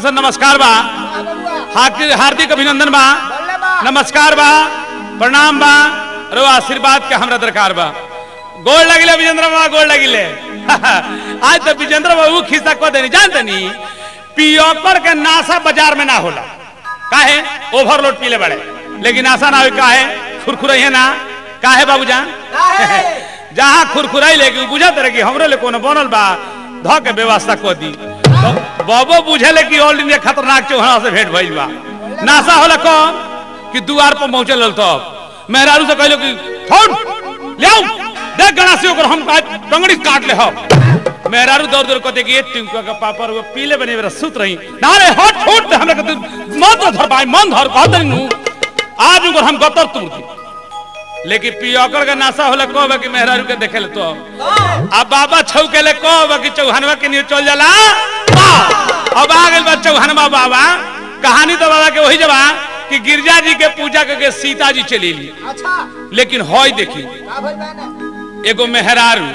से नमस्कार बा हार्दिक हार्दिक अभिनंदन बा नमस्कार बा प्रणाम बा रो आशीर्वाद के हमरा दरकार बा गोड़ लगिले विजेंद्र बाबा गोड़ लगिले आज तो विजेंद्र बाबू खिस्सा को देनी जानते नी पियोकर के नासा बाजार में ना होला काहे ओवरलोड पीले बड़े लेकिन आशा ना हो काहे खुरखुरई है ना काहे बाबूजान जहाँ खुरखुराई लेके बुझा तरह की हमरे ले कोनो बनल बा ध के व्यवस्था को दी बाबो बुझे कि ऑल इंडिया खतरनाक चौहाना से भेंट भइल बा नासा होला को कि दुआर पर पहुंचल रहल तो मेहरारू से कहलो कि फोन ले आओ देख गणासी ओकर हम आज टंगड़ी काट ले हो मेहरारू दौड़ दौड़ कहते कि ये टिंकुआ का पापर वो पीले बने मेरा सुत रही ना रे हट छोड़ दे हमरा कहते मत धर भाई मन धर कहते नु आज ओकर हम गतर तुर दी लेकिन पियकर के नासा होला कहबा कि मेहरारू के देखे ले तो अब बाबा छौ के ले कहबा कि चौहानवा के लिए चल जाला वाह! अब आ गेल बा चौहानवा बाबा कहानी तो बाबा के वही जबा कि गिरजा जी के पूजा करके सीता जी चली ली अच्छा लेकिन हई देखी का भइल बा ना एगो मेहरारू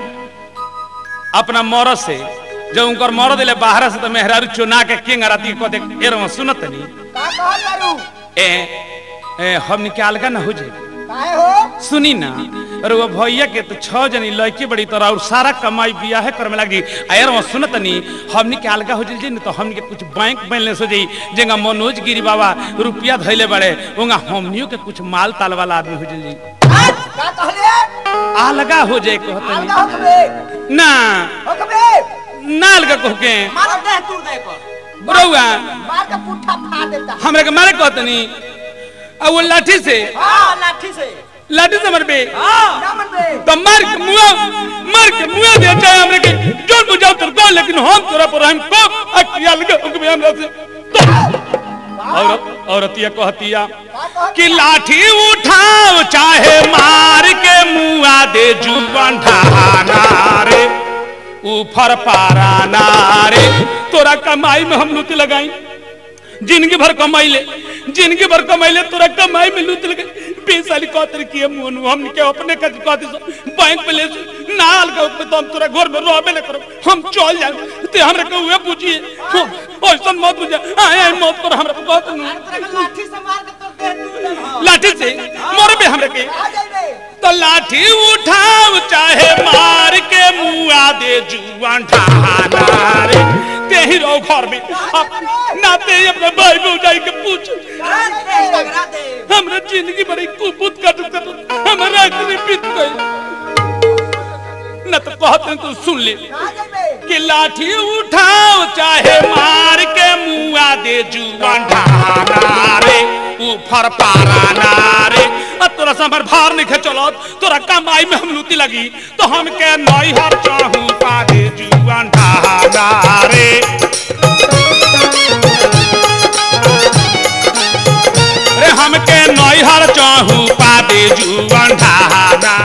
अपना मरद से जब उनकर मरद दिले बाहर से तो मेहरारू चुना के किंग राती कहते एरो सुनत नहीं का कहत बारू ए, ए हम निकाल का ना हो जाए काहे हो सुनी ना अरे वो भैया के तो छह जनी लड़की बड़ी तरह और सारा कमाई बिया है करे में लगी अयर वो सुनत नहीं हमनी के अलगा हो जाई न तो हमनी के कुछ बैंक बैलेंस हो जाई जेगा मनोज गिरी बाबा रुपया धैले बड़े उंगा हमनियो के कुछ माल ताल वाला आदमी हो जाई का कहले अलगा हो जाए कहत अलगा नहीं होकबे ना होकबे ना अलगा कह के मार दे तू दे कर बड़ौआ मार के पुट्ठा फाड़ देता हमरा के मारे कहत नहीं अब वो लाठी से हां लाठी से लाठी से मरबे हां ना मन बे तो मार के मुआ मार के मुआ दे चाहे हमरे के जोर बुझाओ तर को लेकिन हम तोरा पर हम को अकिया लगे हुक्म हमरा से तो औरत औरतिया कहतिया का कहत कि लाठी उठाओ चाहे मार के मुआ दे जुबान ढाना रे ऊपर पाराना रे तोरा कमाई में हम लूट लगाई जिंदगी भर कमाई ले जिंदगी भर कमाई ले तोरा कमाई में लूट लगे बीस साल कहते किए मुन हम के अपने का कहते सो बैंक में ले सो, नाल का ऊपर तो हम तोरा घर में रहबे ले करो हम चल जाए ते हमरा के हुए पूछिए ऐसा मत बुझा आए आए मत कर हमरा को कहत नु तेरे को लाठी से मार के तोर देह टूट जाए लाठी से मरबे हमरा के आ जाइबे तो लाठी उठाओ चाहे मार के मुआ दे जुआन ठाना रे तेही रहो घर में अब ना ते अपने भाई भौजाई के पूछ झगड़ा दे हमरा जिंदगी बड़ी कुपुत कट कर हमरा इतनी बीत गई न तो कहते हैं तू सुन ले आ जाइबे कि लाठी उठाओ चाहे मार के मुआ दे जुआन ढाना रे ऊपर पाराना रे अब तोरा से हमर भार नहीं खे चलो तोरा कमाई में हम लूटी लगी तो हम के नई हर चाहू पा दे जुआन ढाना रे रे हम के नई हर चाहू पा दे जुआन ढाना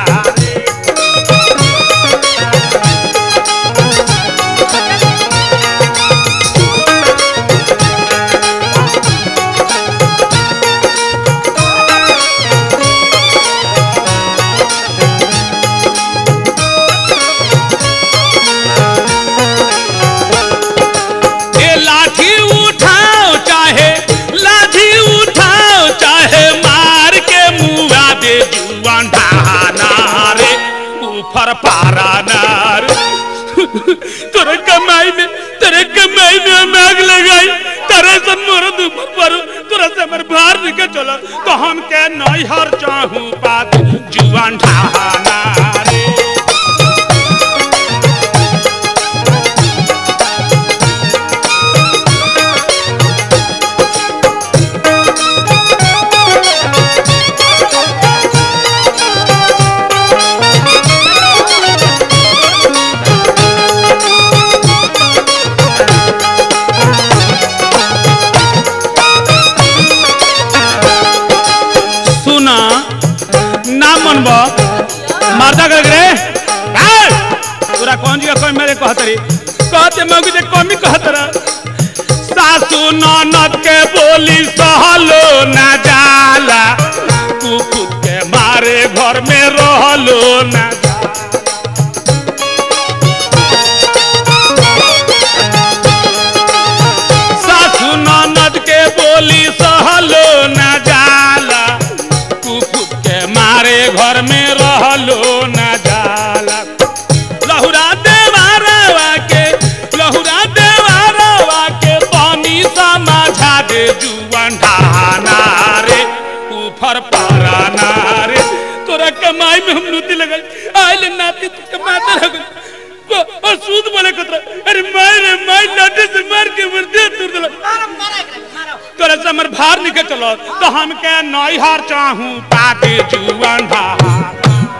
ए लाठी उठाओ चाहे लाठी उठाओ चाहे मार के मुआ दे जुआन ढाना रे ऊपर पारा नार तोरे कमाई में तेरे कमाई में हम आग लगाई तेरे से मरद ऊपर पर तोरा से हमर भार निकल चला तो हम के नई हर चाहू पात जुआन ढाना रे सुना ना मनब मर्दा कर रे काय? तोरा कौन जी कोई मेरे कहतरी कहते मौगी जे कमी कहतरा सासू ननद के बोली सहलो ना जाला कुकुर के मारे घर में रहलो ना जाला। सासू गई आइले नाती तुझे माता रह गई और सूद बोले कतरा अरे मार रे मार लाठी से मार के मर दे तू दिला मारो मारो एकरा के, मारो तोरा से हमर भार निकल चलो तो हम के नई हार चाहूं पाके जुआन भार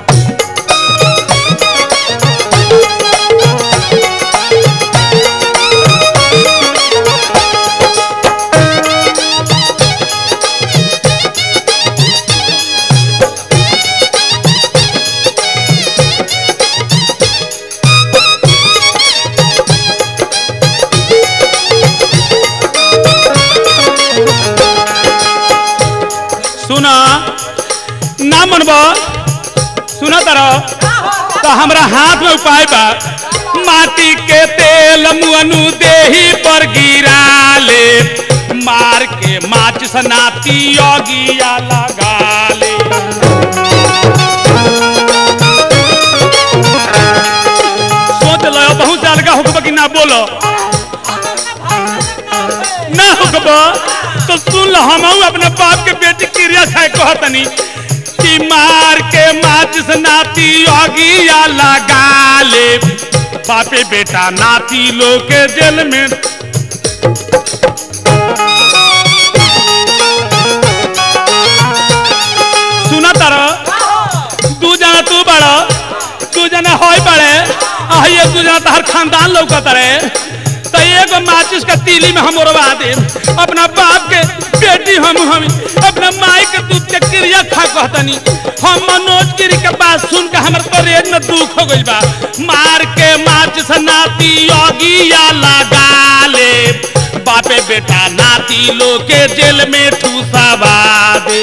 सुना ना मनबो सुना तारो तो हमरा हाथ में उपाय बा माटी के तेल मुअनु देही पर गिरा ले मार के माच सनाती योगिया लगा ले सोच लो बहुत साल का हुक्म कि ना बोलो ना हुक्म तो सुन लो हम अपने बाप के बेटी क्रिया है कहतनी कि मार के माचिस नाती योगिया लगा ले बापे बेटा नाती लोग के जेल में सुना तारो तू जना तू बड़ो तू जना होई बड़े आइए तू जना तहर खानदान लौकत रहे तो एगो माचिस का तीली में हम उड़वा दे अपना बाप के बेटी हम हम अपना माई के दूध के क्रिया खा कहतनी हम मनोज गिरी के बात सुन के हमर करेज में दुख हो गइल बा मार के माचिस नाती योगिया लगा ले बापे बेटा नाती लोग के जेल में ठूसावा दे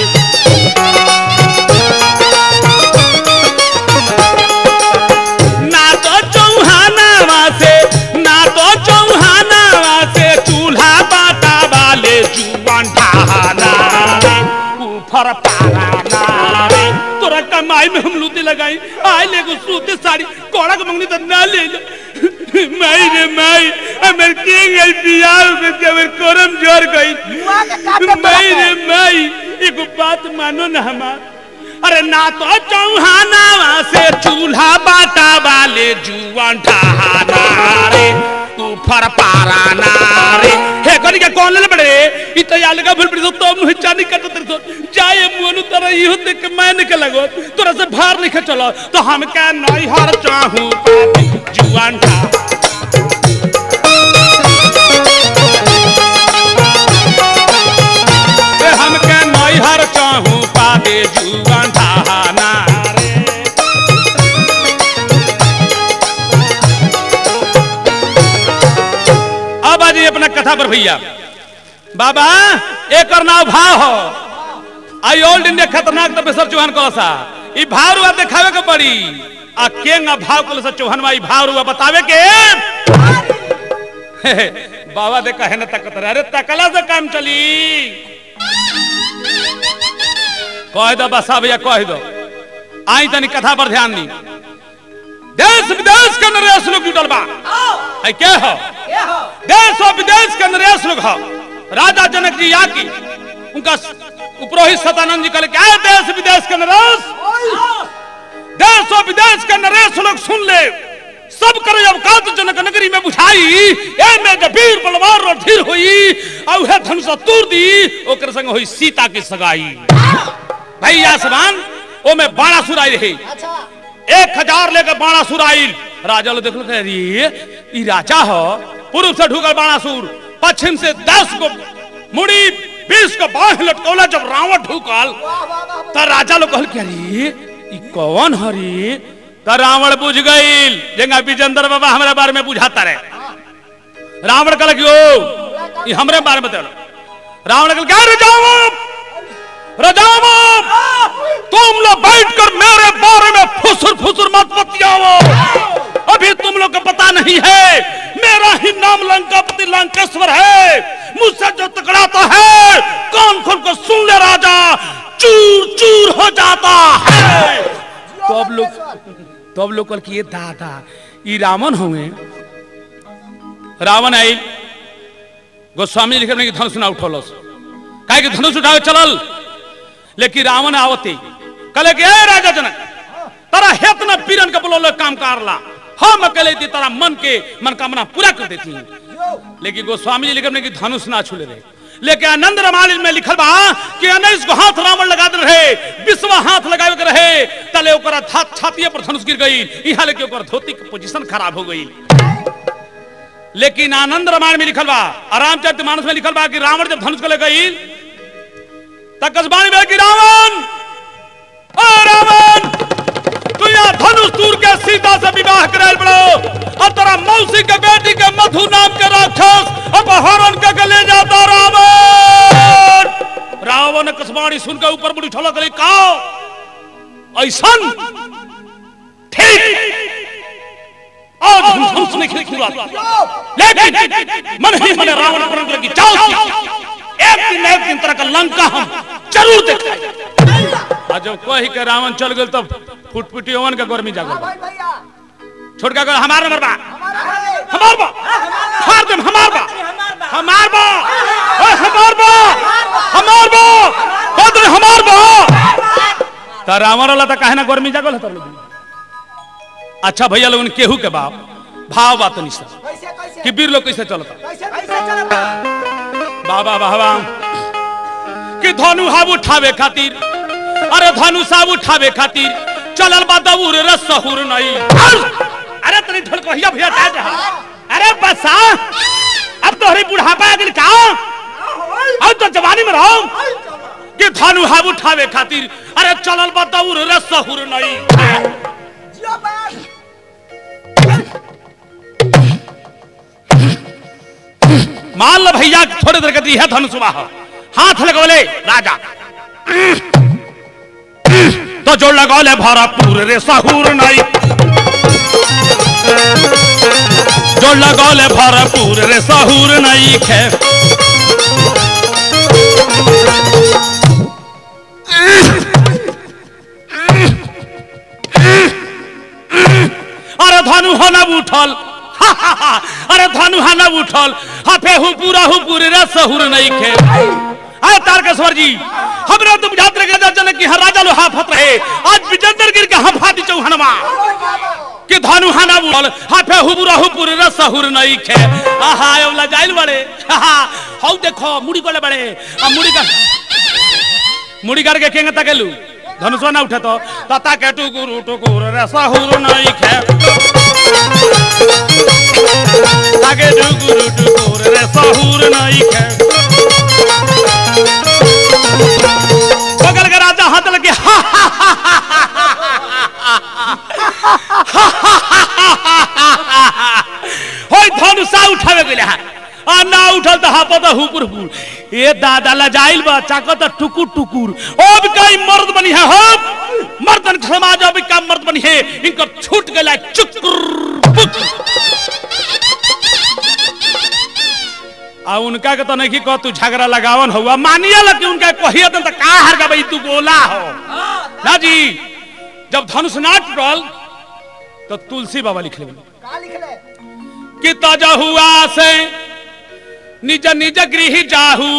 ना तो चौहानावा से ना तो चौहानावा से चूल्हा बाटा वाले जुआन ढाना रे ऊपर पाराना रे तोरा कमाई में हम लूटी लगाई आए ले गो सूते साड़ी कोड़ा के मंगनी तो ना ले ले माई रे माई हमर के गई बियाह में के हमर करम जोर गई बुआ के काटे माई पड़ते। रे माई एगो बात मानो ना हमार अरे ना तो चौहाना से चूल्हा बाटा वाले जुआन ढहाना रे ऊपर पाराना रे हे कनी के कौन ले बड़े इ तो याल का भूल पड़ी तो तुम मुंह चानी कट तेरे तो जाए मुनु तरह इहो देख के मैं निकल लगो तोरा से भार निकल चलो तो हम क्या नहीं हार चाहूं पापी जुआन ढा रे हम क्या नहीं हार चाहूं पापी जुआन ढहाना रे अब आ जाइए अपना कथा पर भैया बाबा एक नाव भाव हो आई ओल्ड इंडिया खतरनाक तपेश्वर चौहान कलसा ई भाव रुआ देखावे के पड़ी आ केंगा भाव कलसा चौहान ई भाव रुआ बतावे के हे, हे, बाबा दे कहे न तकत रहे अरे तकला से काम चली कह दो बसा भैया कह दो आई तनी कथा पर ध्यान दी देश विदेश के नरेश लोग जुटल बा आई के हो ये हो देश और विदेश के नरेश लोग हो राजा जनक जी याकी उनका उपरोहित सतानंद जी कहले क्या देश विदेश के नरेश देश और विदेश के नरेश लोग सुन ले सब करे अवकात जनक नगरी में बुझाई ए में जब वीर बलवार और धीर हुई और है धनुष तूर दी ओकर संग हुई सीता की सगाई भैया समान ओ में बाणासुर आई रही अच्छा एक हजार लेकर बाणासुर आइल राजा लोग देखल अरे ई राजा हो पूर्व से ढुकल बाणासुर पश्चिम से दस को मुड़ी बीस को बाह लटकौला जब रावण ढुकल वाह वाह वाह त राजा लोग कहल कि अरे ई कौन हरी त रावण बुझ गईल जेंगा विजेंद्र बाबा हमरा बारे में बुझाता रहे रावण कहल कि ओ ई हमरे बारे में बता रावण कहल क्या रजाओ रजाओ तुम लोग बैठकर मेरे बारे में फुसुर फुसुर मत बतियाओ अभी तुम लोग को पता नहीं है मेरा ही नाम लंकापति लंकेश्वर है मुझसे जो टकराता है कान खोल कर सुन ले राजा चूर चूर हो जाता है तो अब लोग तो अब लोग कल कि ये दादा ई रावण होंगे रावण आई गोस्वामी लिखे कि धनुष ना उठौलस काहे कि धनुष उठावे चलल लेकिन रावण आवते कहले कि ए राजा जनक तारा हेत न पीरन के बोलो काम कारला हम अकेले थी तारा मन के मनकामना पूरा कर देती लेकिन गोस्वामी जी लिखे कि धनुष ना छूले रहे लेकिन आनंद रामायण में लिखल बा कि अनैस को हाथ रावण लगा दे रहे विश्व हाथ लगावे के रहे तले ओकरा छात छातिए पर धनुष गिर गई यहाँ लेके ओकर धोती के पोजीशन खराब हो गई लेकिन आनंद रामायण में लिखल बा और रामचरित मानस में लिखल बा कि रावण जब धनुष को ले गई तब कसबानी में कि रावण ओ रावण तू यहाँ धनुष तूर के सीता से विवाह करे बड़ो और तेरा मौसी के बेटी के मधु नाम के राक्षस अपहरण करके ले जाता रावण रावण ने कसबानी सुन के ऊपर बुढ़ी ठोला गई का ऐसन ठीक आज हम धनुष नहीं खिला लेकिन मन ही मन रावण प्रण लगी जाओ एक दिन न एक दिन तरह का लंका हम जरूर देखेंगे और जब कोई के रावण चल गए तब फुटफुटी ओवन का गर्मी जागल भाई भैया छोड़ के गए हमार नंबर बा हमारा हमार बा फाड़ दे हमार बा हमार बा ओए हमार बा हमार बा फाड़ दे हमार बा त रावण वाला त काहे ना गर्मी जागल है तर लोग अच्छा भैया लोगन केहू के बाप भाव बात नहीं सर कैसे कैसे कि वीर लोग कैसे चलता कैसे कैसे चलता बाबा बाबा कि धनु हाब उठावे खातिर अरे धनु साब उठावे खातिर चलल बा दबूर रे सहुर नहीं अरे तनी ढोल कहिया भैया जा जा अरे बसा अब तोहरी बुढ़ापा आ गेल का अब तो जवानी में रहो कि धनु हाब उठावे खातिर अरे चलल बा दबूर रे सहुर नहीं जियो बाप मान लो भैया थोड़े देर के है धनुष सुबह हाथ लगवले राजा तो जो लगौले भरपूर रे सहूर नहीं जो लगौले भरपूर रे सहूर नहीं खे अरे धनु हना उठल हा, हा, हा, अरे धनु हना उठल हफे हु पूरा हु पूरे रे सहूर नहीं खे अरे तारकेश्वर जी हमरा तुम जात रहे जन की हर राजा लो हाफत रहे आज विजेंद्र गिर के हफाती चौहनवा कि धनु हना उठल हफे हु पूरा हु पूरे रे सहूर नहीं खे आहा एवला जाइल बड़े हा हौ देखो मुड़ी कोले बड़े आ मुड़ी का मुड़ी करके केंगे तकेलू धनुषवा ना उठे तो तता के टुकुर टुकुर रे सहूर नहीं खे ताके टुकुर टुकुर रे सहूर नहीं खे बगल के राजा हाथ लगे हा हा हा हा होय धनुषा उठावे गेले हा आ ना उठल तो हापत हुपुर हुपुर ए दादा लजाइल बा चाकत टुकुर टुकुर अब कई मर्द बनी है हम मर्दन समाज अब का मर्द बनी है इनकर छूट गेला चुकुर पुक आ उनका के तो नहीं कह तू झगड़ा लगावन हुआ मानिए लग कि उनका कहिए तो का हर का भाई तू बोला हो ना जी जब धनुष ना टूटल तो तुलसी बाबा लिख ले का लिख ले कि ताजा हुआ से निज निज गृह जाहू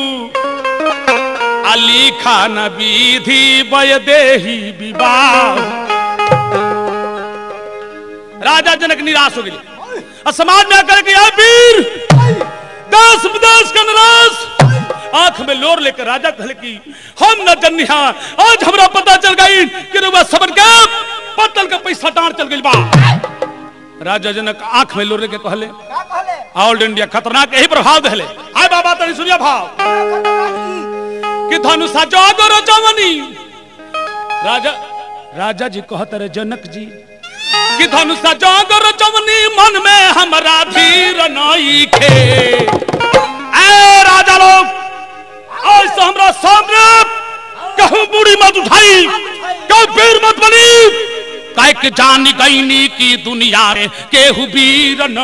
अली खान विधि बय देही विवाह राजा जनक निराश हो गए और समाज में आकर के "आ वीर दस विदेश का नराज आंख में लोर लेकर राजा कहले कि हम न जन्निहा आज हमरा पता चल गई कि रुआ सबन के पतल का पैसा डांड चल गई बा राजा जनक आंख में लोर लेके कहले का कहले ऑल इंडिया खतरनाक यही प्रभाव दहले आय बाबा तनी सुनिया भाव कि धनुषा जागो जवनी राजा राजा जी कहत रहे जनक जी कि धनुषा जागो जवनी मन में हमरा धीर नई खे ए राजा लोग आज से हमरा सामने कहूं बूढ़ी मत उठाई कहूं वीर मत बनी काहे के जान गईनी की दुनिया में केहू वीर न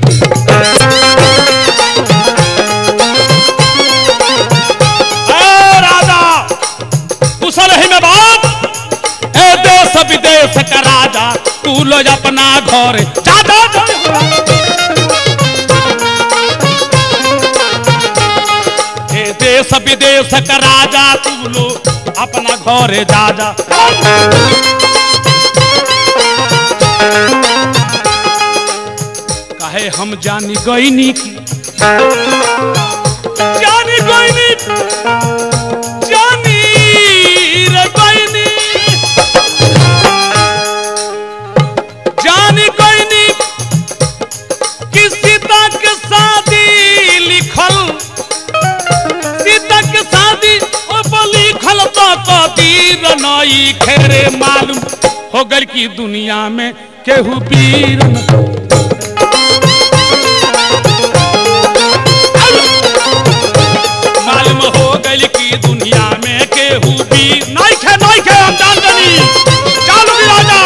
ए राजा कुशल ही में बात ए देश विदेश का राजा तू लो अपना घर जा जा जा। ए देश विदेश का राजा तू लो अपना घर जा जा अरे हम जानी गईनी की जानी गईनी जानी रे गईनी जानी गईनी कि सीता के शादी लिखल सीता के शादी ओ पर लिखल तो कदीर नई खेरे मालूम हो गल की दुनिया में केहू वीर न मालूम हो गल की दुनिया में केहू वीर नहीं खे नहीं खे हम जान गनी चालू भी राजा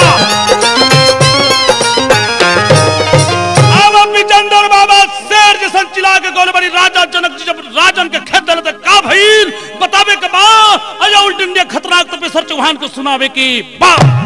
अब विजेंद्र बाबा शेर जैसन चिल्ला के गोल बड़ी राजा जनक जी जब राजन के खेत दले त का भइल बतावे के बा अजा उल्ट इंडिया खतरनाक तो पे सर चौहान को सुनावे की बा